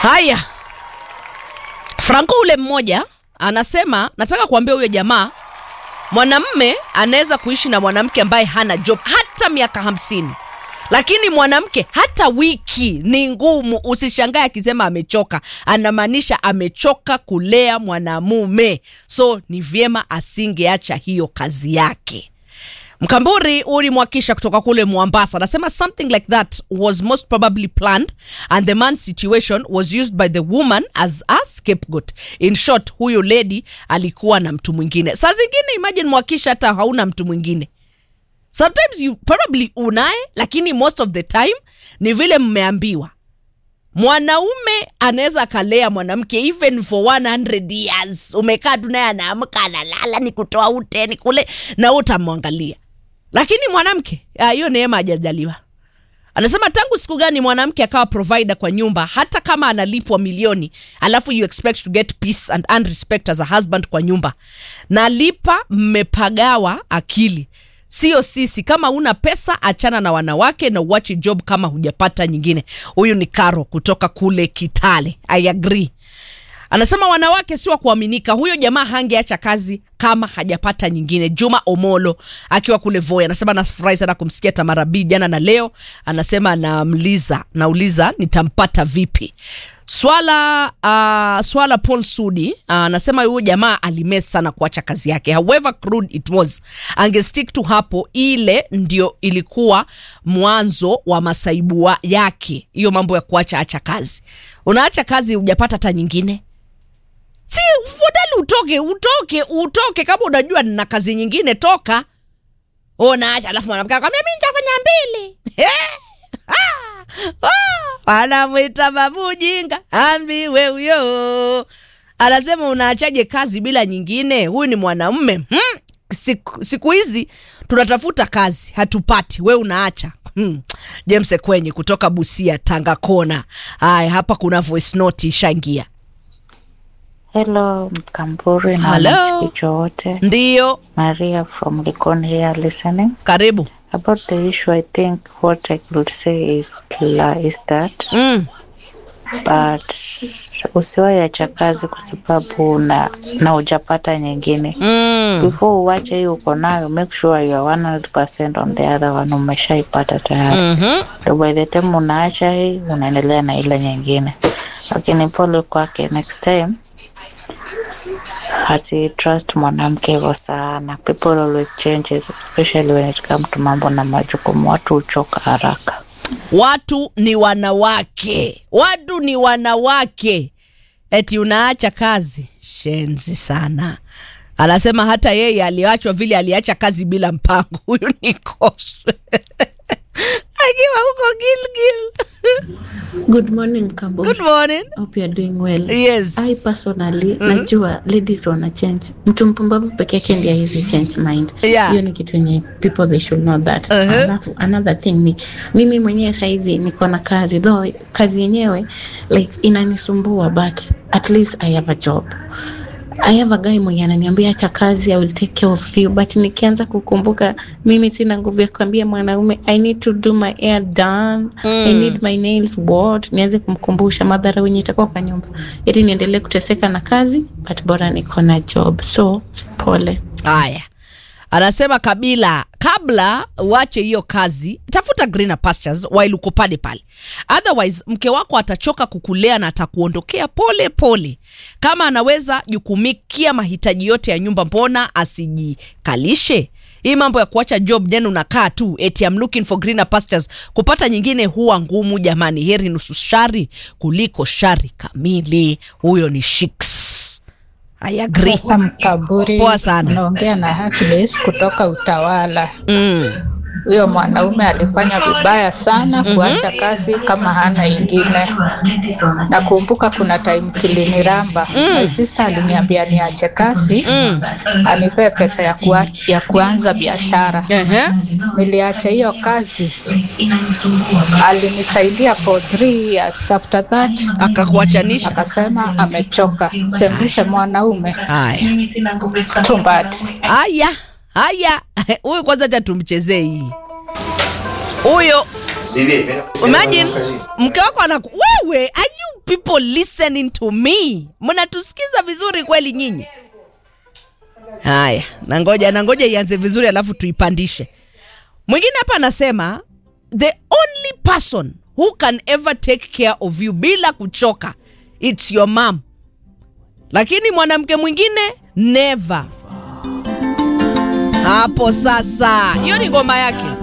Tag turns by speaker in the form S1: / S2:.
S1: Haya, Franco ule mmoja anasema, nataka kuambia huyo jamaa, mwanamme anaweza kuishi na mwanamke ambaye hana job hata miaka hamsini lakini mwanamke hata wiki ni ngumu. Usishangae akisema amechoka, anamaanisha amechoka kulea mwanamume, so ni vyema asingeacha hiyo kazi yake. Mkamburi ulimwakisha kutoka kule Mombasa anasema something like that was most probably planned and the man's situation was used by the woman as a scapegoat. In short, huyo lady alikuwa na mtu mwingine. Saa zingine imagine mwakisha hata hauna mtu mwingine sometimes you probably unaye lakini most of the time ni vile mmeambiwa mwanaume anaweza akalea mwanamke even for 100 years umekaa tu naye anaamka analala ni kutoa ute ni kule na utamwangalia lakini mwanamke ah, hiyo neema hajajaliwa anasema tangu siku gani mwanamke akawa provider kwa nyumba hata kama analipwa milioni alafu you expect to get peace and and respect as a husband kwa nyumba nalipa mmepagawa akili sio sisi kama una pesa achana na wanawake na uache job kama hujapata nyingine huyu ni karo kutoka kule kitale i agree anasema wanawake si wa kuaminika huyo jamaa hangeacha kazi kama hajapata nyingine juma omolo akiwa kule voi anasema nafurahi sana kumsikia tamarabi jana na leo anasema namliza nauliza nitampata vipi swala uh, swala paul sudi anasema uh, huyo jamaa alimes sana kuacha kazi yake however crude it was angestick tu hapo ile ndio ilikuwa mwanzo wa masaibu wa yake hiyo mambo ya kuacha acha kazi unaacha kazi hujapata hata nyingine si fadhali utoke utoke utoke kama unajua na kazi nyingine toka unaacha alafu mwanamke akwambia mi nitafanya mbili wanamwita babu jinga ambiwe huyo anasema unaachaje kazi bila nyingine huyu ni mwanamme hmm. siku, siku hizi tunatafuta kazi hatupati we unaacha hmm. james kwenye kutoka busia tanga kona haya hapa kuna voice note ishaingia
S2: Hello, Mkamburi na
S1: Hello.
S2: wanachikicho wote.
S1: ndiyo
S2: Maria from Likon here listening.
S1: karibu
S2: About the issue, I think what I could say is, la, is that
S1: mm.
S2: but usiwahi acha kazi kwa sababu na, na ujapata nyingine
S1: Mm.
S2: before uwache hiyo uko nayo make sure you are 100% on the other one umeshaipata tayari
S1: Mm-hmm.
S2: Ndio by the time unaacha hii unaendelea na ile nyingine lakini pole kwake next time asitrust mwanamke hivyo sana people always change especially when it comes to mambo na majukumu watu huchoka haraka
S1: watu ni wanawake watu ni wanawake eti unaacha kazi shenzi sana anasema hata yeye aliachwa vile aliacha kazi bila mpango huyu ni koswe akiwa huko gilgil
S3: Good morning, Kambo.
S1: good morning
S3: Hope you're doing well.
S1: yes
S3: I personally najua ladies wana change. Mtu mpumbavu peke yake ndiye hizi change mind.
S1: Yeah.
S3: Hiyo ni kitu yenye people they should know that.
S1: Uh-huh.
S3: Alafu another thing ni mimi mwenyewe saizi niko na kazi though kazi yenyewe like inanisumbua but at least I have a job. I have a guy mwenye ananiambia acha kazi I will take care of you but nikianza kukumbuka mimi sina nguvu ya kuambia mwanaume I need to do my hair done I need my nails what nianze kumkumbusha madhara wenye itakuwa kwa nyumba ili niendelee kuteseka na kazi but bora niko na job so pole
S1: haya anasema kabila kabla uache hiyo kazi tafuta greener pastures while uko pale pale otherwise mke wako atachoka kukulea na atakuondokea pole pole kama anaweza jukumikia mahitaji yote ya nyumba mbona asijikalishe hii mambo ya kuacha job jana unakaa tu eti I'm looking for greener pastures kupata nyingine huwa ngumu jamani heri nusu shari kuliko shari kamili huyo ni shiks I agree.
S4: Sasa Mkaburi,
S1: Poa sana.
S4: unaongea na Happiness kutoka Utawala.
S1: Mm.
S4: Huyo mwanaume alifanya vibaya sana kuacha kazi kama hana ingine. Nakumbuka kuna time kiliniramba my sister aliniambia niache kazi
S1: Mm.
S4: anipee pesa ya, kuwa, ya kuanza biashara.
S1: Ehe.
S4: Niliacha hiyo kazi, alinisaidia for three years. After that
S1: akakuachanisha
S4: akasema amechoka, sembushe mwanaume
S1: haya
S4: too bad.
S1: haya haya huyu kwanza cha tumchezee hii huyo
S5: Bibi, mimi-
S1: imagine mke wako anaku wewe are you people people listening to me mnatusikiza vizuri kweli nyinyi haya nangoja nangoja ianze vizuri alafu tuipandishe mwingine hapa anasema the only person who can ever take care of you bila kuchoka its your mom lakini mwanamke mwingine never hapo sasa hiyo ni ngoma yake